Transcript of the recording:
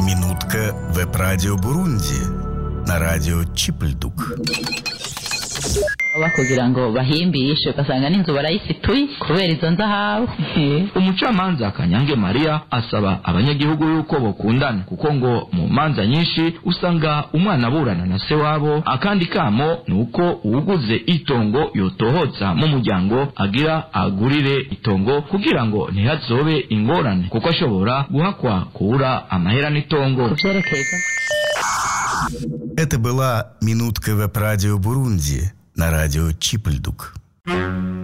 Минутка веб-радио Бурунди на радио Чипльдук. baba kugira ngo bahimbishe ugasanga n'inzu barayisituye kubera izo nzahabu umucamanza kanyange mariya asaba abanyagihugu yuko bokundana kuko ngo mu manza nyinshi usanga umwana aburana na se wabo akandi kamo ni uko uwuguze itongo yotohotsa mu muryango agira agurire itongo kugira ngo ntihazobe ingorane kuko ashobora guhakwa kubura amahera n'itongo ku byerekeza Это была «Минутка веб-радио Бурунди» на радио Чипльдук.